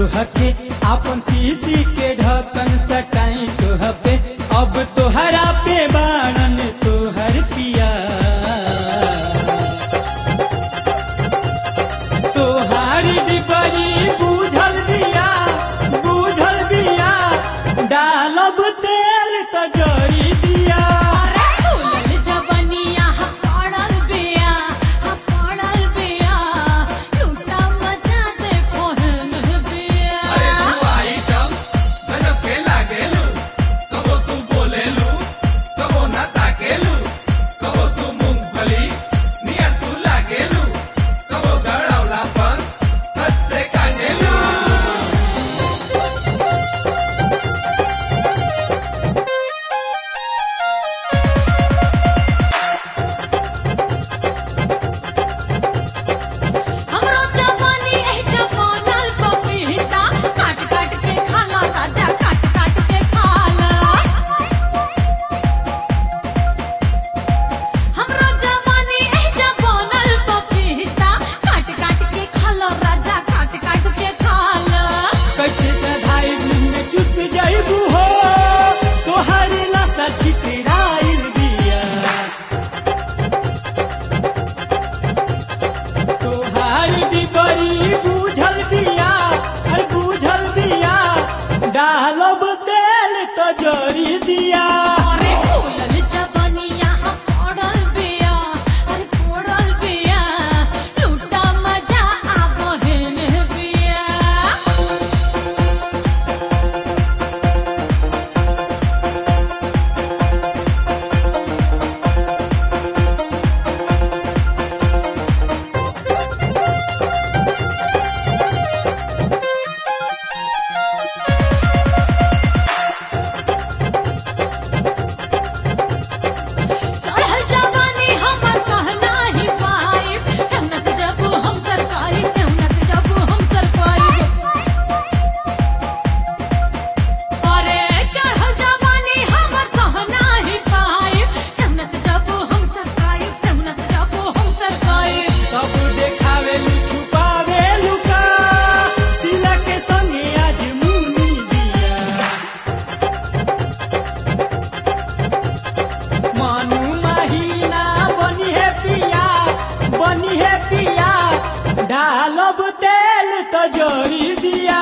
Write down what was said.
तुहके अपन सीसी के ढक्कन सटाई तुह पे अब तोहरा पे बाणन तोहर पिया तोहार डिबरी बूझल बिया बूझल बिया डालब तेल त जरी दिया अरे फूलल जवनिया हा पड़ल बिया हा पड़ल बिया लूटा मजा देखो हेन बिया अरे तू आइटम गजब के लागेलू कबो तू बोलेलू कबो ना ताकेलू कबो तू मूंगफली नियर तू लागेलू कबो गड़ौला पर हद से काटेलू हमरो जवानी ए जवानल पपीता काट काट के खाला राजा काट काट के खाला हमरो जवानी ए जवानल पपीता काट काट के खाला राजा काट काट के खाला कैसे सधाई में चुस जाइबू हो तोहार लाशा छितराइल बिया तोहार डिबरी बूझल बिया अरे बूझल बिया डालब तेल त जरी दिया अरे फूलल जवनिया हा पड़ल बिया अरे पड़ल बिया लूटा मजा आवहेन बिया चढ़ल जवानी हमर सहना ही पाई ठेवना से जबू हम सरकारी ठेवना से जबू हम सरकारी अरे चढ़ल जवानी हमर सहना ही पाई ठेवना से जबू हम सरकारी ठेवना से जबू हम सरकारी सब देखावे लू छुपावे लुका सिला के संगे आज मुनी बिया मानू महीना बनी है पिया बनी है पिया डालब तेल त जरी दिया